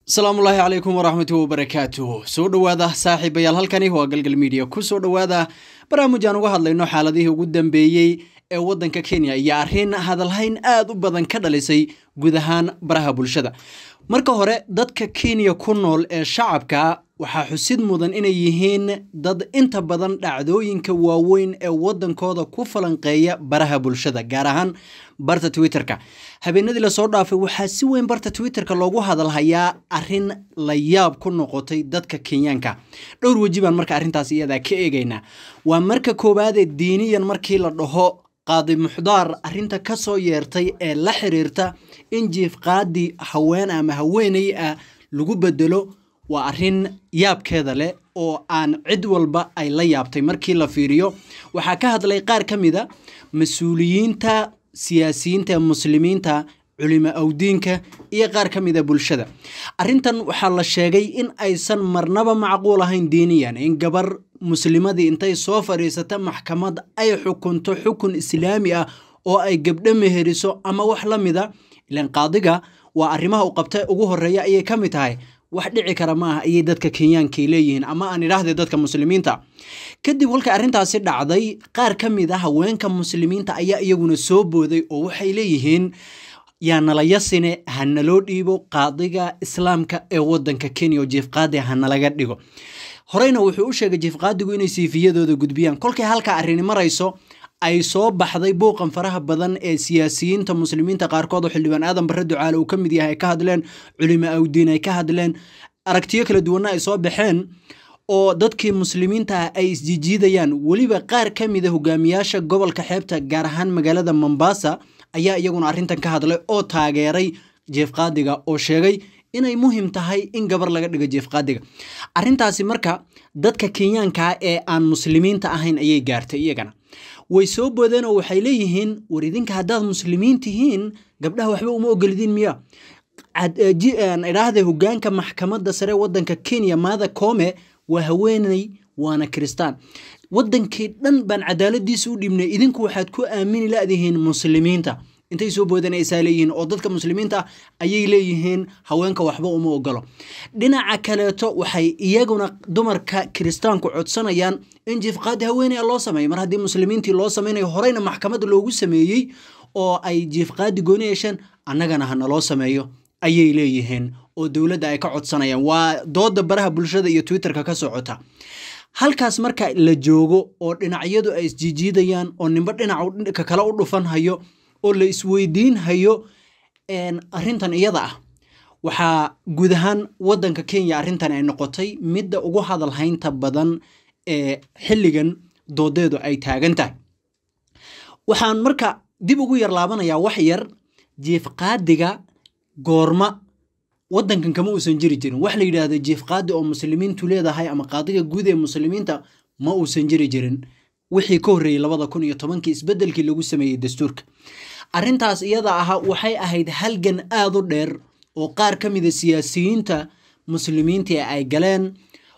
asalaamullaahi calaykum waraxmatuhi wabarakaatuh soo dhowaada saaxiibayaal halkani waa galgal midiya ku soo dhowaada barnaamij aan uga hadlayno xaaladihii ugu dambeeyey ee waddanka kenya iyo arrin hadalhayn aad u badan ka dhalisay guud ahaan baraha bulshada marka hore dadka kenya ku nool ee shacabka waxaa xusid mudan inay yihiin dad inta badan dhacdooyinka waaweyn ee waddankooda ku falanqeeya baraha bulshada gaar ahaan barta twitterka habeenadii lasoo dhaafay waxaa si weyn barta twitterka loogu hadalhayaa arrin la yaab ku noqotay dadka kenyaanka dhowr weji baan marka arrintaas iyadaa ka eegaynaa waa marka koowaadee diiniyan markii la dhaho qaadi muxdaar arrinta ka soo yeertay ee la xiriirta in jiif qaadi haween ama haweeney ah lagu bedelo waa arrin yaabkeeda leh oo aan cid walba ay la yaabtay markii la fiiriyo waxaa ka hadlay qaar ka mid a mas-uuliyiinta siyaasiyiinta ee muslimiinta culimo awdiinka iyo qaar ka mid a bulshada arrintan waxaa la sheegay in aysan marnaba macquul ahayn diiniyan in gabar muslimadii intay soo fadhiisata maxkamad ay xukunto xukun islaami ah oo ay gabdho meheriso ama wax la mida ilan qaadiga waa arrimaha u qabta ugu horeeya ayay ka mid tahay wax dhici kara ma ah ayay dadka kenyaankay leeyihiin ama aan idhaahde dadka muslimiinta kadib kolka arrintaasi dhacday qaar ka mid a haweenka muslimiinta ayaa iyaguna soo booday oo waxay leeyihiin yaa nalayasine ha naloo dhiibo qaadiga islaamka ee waddanka kenya oo jiifqaadi ha nalaga dhigo horeyna wuxuu u sheegay jiifqaadigu inay siifiyadooda gudbiyaan kolkay halka arrini marayso ay soo baxday buuqan faraha badan ee siyaasiyiinta muslimiinta qaarkood oo xildhibaan aadan barre ducaale uu ka mid yahay ay ka hadleen culimo awdiin ay ka hadleen aragtiyo kala duwanna ay soo baxeen oo dadkii muslimiinta ah ay isjijiidayaan weliba qaar ka mid a hogaamiyaasha gobolka xeebta gaar ahaan magaalada mombasa ayaa iyaguna arrintan ka hadlay oo taageeray jeefqaadiga oo sheegay inay muhim tahay in gabar laga dhigo jeefqaadiga arrintaasi marka dadka kenyaankaa ee aan muslimiinta ahayn ayay gaartay iyagana way soo boodeen oo waxay leeyihiin war idinka haddaad muslimiin tihiin gabdhaha waxba uma ogolidiin miya idhaahda hogaanka maxkamadda sare waddanka kenya maada koome waa haweeney waana kiristaan waddankii dhan baan cadaaladiisa u dhibnay idinku waxaad ku aamini ladihiin muslimiinta intay soo boodanaysaa leeyihiin oo dadka muslimiinta ah ayay leeyihiin haweenka waxba uma ogolo dhinaca kaleeto waxay iyaguna dumarka kiristaanku codsanayaan in jiifqaadi haweeney loo sameeyo mar haddii muslimiintii loo sameynayo horeyna maxkamadda loogu sameeyey oo ay jiifqaadi gooni yeesheen annagana ha naloo sameeyo ayay leeyihiin oo dowladda ay ka codsanayaan waa dooda baraha bulshada iyo twitterka ka socota halkaas marka la joogo oo dhinacyadu ay isjijiidayaan oo nimbo dhinaca kale u dhufan hayo oo la isweydiin hayo arrintan iyada ah waxaa guud ahaan waddanka kenya arrintan ay noqotay midda ugu hadalhaynta badan ee xilligan doodeedu ay taagan tahay waxaan marka dib ugu yar laabanayaa wax yar jiifqaadiga goorma waddankan kama uusan jiri jirin wax la yidhaahdo jiifqaadi oo muslimiintu leedahay ama qaadiga guud ee muslimiinta ma uusan jiri jirin wixii ka horreeyey labada kun iyo tobankii isbeddelkii lagu sameeyey dastuurka arrintaas iyada aha waxay ahayd halgan aad u dheer oo qaar ka mida siyaasiyiinta muslimiintii ay galeen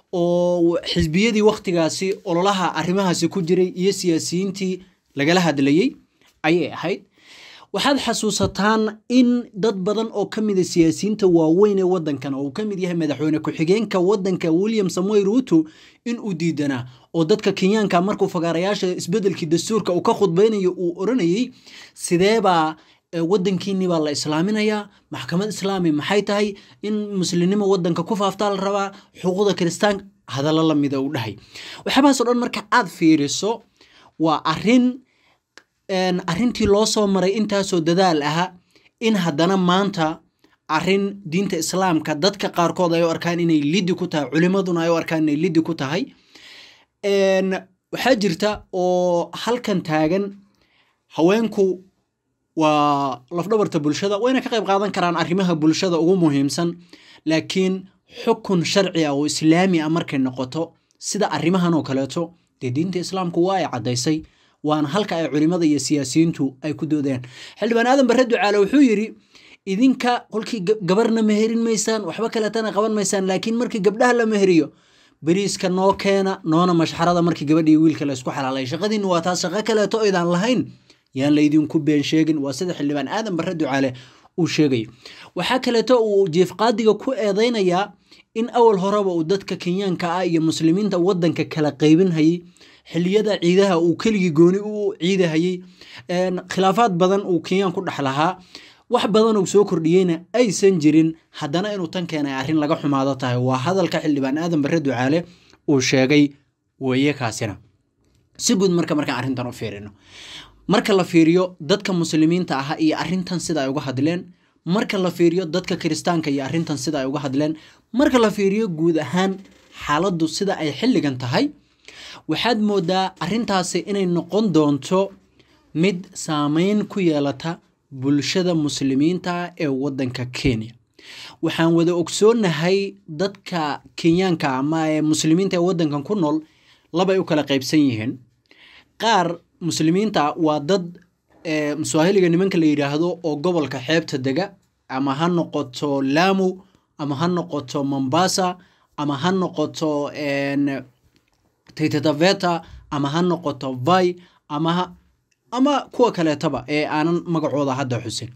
oo xisbiyadii wakhtigaasi ololaha arrimahaasi ku jiray iyo siyaasiyiintii lagala hadlayey ayay ahayd waxaad xasuusataan in dad badan oo ka mida siyaasiyiinta waaweyn ee waddankan oo uu ka mid yahay madaxweyne ku-xigeenka waddanka william samuel ruuto in uu diidanaa oo dadka kenyaanka markuu fagaarayaasha isbeddelkii dastuurka uu ka khudbaynayo uu oranayey sideebaa waddankiinii baa la islaaminayaa maxkamad islaami maxay tahay in muslimnimo waddanka ku faaftaa la rabaa xuquuqda kiristaanka hadallo la mida uu dhahay waxyaabahaas o dhan marka aad fiiriso waa arrin arrintii loo soo maray intaasoo dadaal aha in haddana maanta arrin diinta islaamka dadka qaarkood ay u arkaan inay liddi ku tahay culimaduna ay u arkaan inay liddi ku tahay waxaa jirta oo halkan taagan haweenku waa lafdhabarta bulshada wayna ka qayb qaadan karaan arrimaha bulshada ugu muhiimsan laakiin xukun sharci ah oo islaami ah markay noqoto sida arrimahan oo kaleeto dee diinta islaamku waa ay caddaysay waana halka ay culimada iyo siyaasiyiintu ay ku doodayaan xildhibaan aadan barre ducaale wuxuu yidhi idinka kolkii gabarna meherin maysaan waxba kaleetana qaban maysaan laakiin markii gabdhaha la meheriyo beriiska noo keena noona mashxarada markii gabadhii wiilka la isku xalaalay shaqadiinna waa taas shaqo kaleeto idaan lahayn yaan laydinku been sheegin waa sida xildhibaan aadan barre ducaale uu sheegayo waxaa kaleeto uu jiif qaadiga ku eedeynayaa in awal horeba uu dadka kenyaanka ah iyo muslimiinta wadanka kala qaybinhayay xiliyada ciidaha uu keligii gooni u ciidahayey khilaafaad badan uu kenyaan ku dhex lahaa wax badan uu soo kordhiyeyna aysan jirin haddana inuu tan keenay arrin laga xumaado tahay waa hadalka xildhibaan aadan bare ducaale uu sheegay weeye kaasina si guud marka markaan arrintan u fiirino marka la fiiriyo dadka muslimiinta ah iyo arrintan sida ay uga hadleen marka la fiiriyo dadka kiristaanka iyo arrintan sida ay uga hadleen marka la fiiriyo guud ahaan xaaladdu sida ay xilligan tahay waxaad moodaa arrintaasi inay noqon doonto mid saameyn ku yeelata bulshada muslimiinta ee wadanka kenya waxaan wada ogsoonahay dadka kenyaanka ama ee muslimiinta ee wadankan ku nool labay u kala qaybsan yihiin qaar muslimiinta waa dad mswaahiliga nimanka la yidhaahdo oo gobolka xeebta dega ama ha noqoto lamu ama ha noqoto mombasa ama ha noqoto titataveta ama ha noqoto vai ama ama kuwa kaleetaba ee aanan magacooda hadda xusin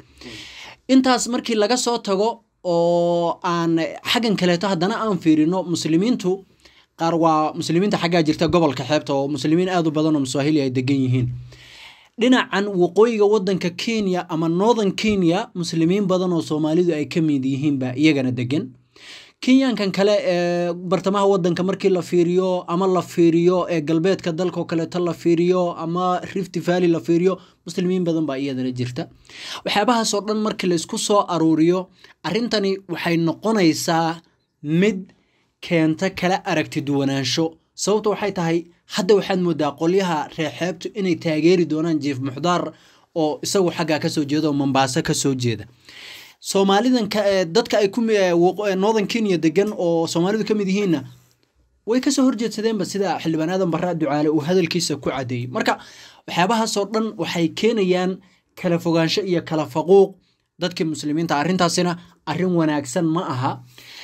intaas markii laga soo tago oo aan xaggan kaleeto haddana aan fiirino muslimiintu qaar waa muslimiinta xaggaa jirta gobolka xeebta oo muslimiin aad u badan oo maswaahili ay degan yihiin dhinacan waqooyiga wadanka kenya ama northern kenya muslimiin badan oo soomaalidu ay ka mid yihiinba iyagana degan kenyaankan kale ee bartamaha wadanka markii la fiiriyo ama la fiiriyo ee galbeedka dalkao kaleeto la fiiriyo ama rift valley la fiiriyo muslimiin badan baa iyadana jirta waxyaabahaasoo dhan markii laysku soo aruuriyo arrintani waxay noqonaysaa mid keenta kala aragti duwanaansho sababta waxay tahay hadda waxaad moodaa qolyaha reer xeebtu inay taageeri doonaan jief muxdaar oo isagu xaggaa kasoo jeeda oo mombaaso kasoo jeeda soomaalidan dadka ay ku northern kenya degan oo soomaalidu ka mid yihiinna way kasoo horjeedsadeenba sida xildhibaan aadan barra ducaale uu hadalkiisa ku cadeeyey marka waxyaabahaasoo dhan waxay keenayaan kala fogaansho iyo kala faquuq dadkii muslimiinta arrintaasina arrin wanaagsan ma aha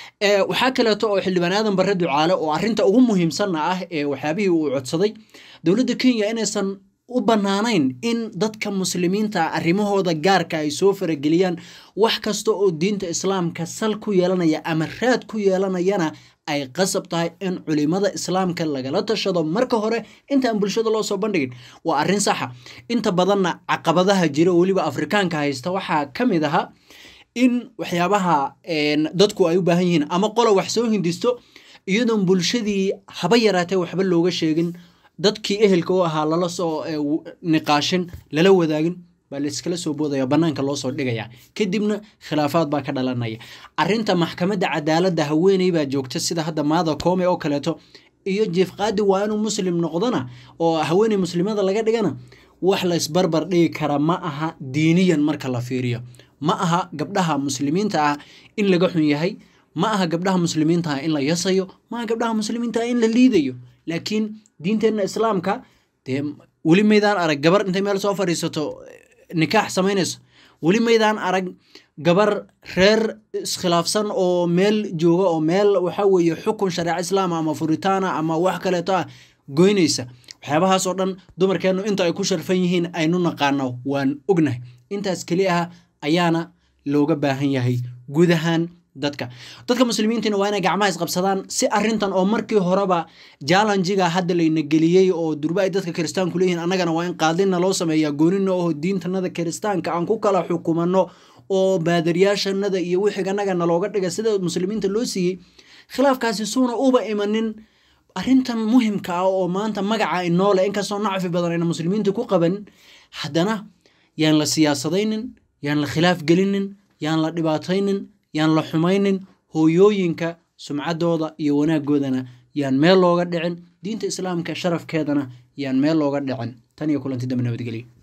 waxaa kaleeto oo xildhibaan aadan barre ducaale oo arrinta ugu muhiimsanna ah ee waxyaabihii uu codsaday dowladda kenya inaysan u bannaanayn in dadka muslimiinta arrimahooda gaarka ay soo farageliyaan wax kasta oo diinta islaamka sal ku yeelanaya ama raad ku yeelanayana ay qasab tahay in culimada islaamka lagala tashado marka hore intaan bulshada loo soo bandhigin waa arrin saxa inta badanna caqabadaha jira oo weliba afrikaanka haysta waxaa ka mid ahaa in waxyaabaha dadku ay u baahan yihiin ama qola wax soo hindisto iyadoon bulshadii haba yaraatee waxba looga sheegin dadkii ehelka u ahaa lala soo niqaashin lala wadaagin baa layskala soo boodaya banaanka loo soo dhigaya kadibna khilaafaad baa ka dhalanaya arinta maxkamadda cadaaladda haweeney baa joogta sida hadda maada koome oo kaleeto iyo jiif qaadi waa inuu muslim noqdona oo haweeney muslimada laga dhigana wax laysbarbar dhigi kara ma aha diiniyan marka la fiiriyo ma aha gabdhaha muslimiinta ah in laga xun yahay ma aha gabdhaha muslimiinta ah in la yasayo ma aha gabdhaha muslimiinta ah in la liidayo laakiin diinteenna islaamka dee weli maydaan arag gabar intay meel soo fadhiisato nikaax samaynayso weli maydaan arag gabar reer iskhilaafsan oo meel jooga oo meel waxa weeye xukun shareeca islaama ama furitaana ama wax kaleeto ah goynaysa waxyaabahaasoo dhan dumarkeennu inta ay ku sharfan yihiin aynu naqaano waan ognahay intaas keli ah ayaana looga baahan yahay guud ahaan dadka dadka muslimiintiina waa inay gacmaha isqabsadaan si arintan oo markii horeba jallenjiga hadda layna geliyey oo durba ay dadka kiristaanku leeyihiin annagana waa in qaadina loo sameeyaa goonina oo diintanada kiristaanka aan ku kala xukumano oo baadariyaashanada iyo wixii annaga nalooga dhiga sida muslimiinta loo siiyey khilaafkaasi suuna uba imanin arrintan muhimka ah oo maanta magaca inoole inkastoo nacfi badan ayna muslimiinta ku qabanin haddana yaan la siyaasadaynin yaan la khilaaf gelinin yaan la dhibaataynin yaan la xumaynin hooyooyinka sumcaddooda iyo wanaaggoodana yaan meel looga dhicin diinta islaamka sharafkeedana yaan meel looga dhicin tan iyo kulanti dambe nabadgelyo